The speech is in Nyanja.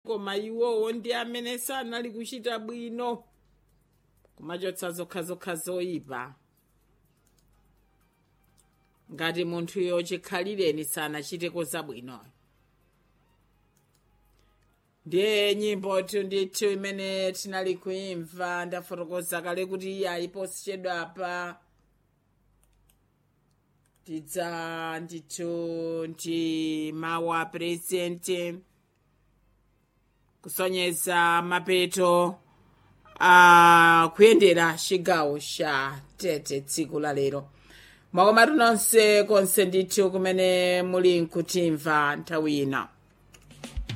koma iwowo ndi amene sanali kuchita bwino kumachotsa zokhazokha zoyipa ngati munthuyo chikhalireni sanachiteko zabwino ndiye nyimbo tu ndithu imene tinali kuimva ndafotokoza kale kuti iya iposichedwa apa tidza ndithu ndi mawu a purezidenti kusonyeza mapeto a kuyendera chigawo cha tete tsiku la lero mwakomatu nonse konse ndithu kumene muli nkutimva nthawi ino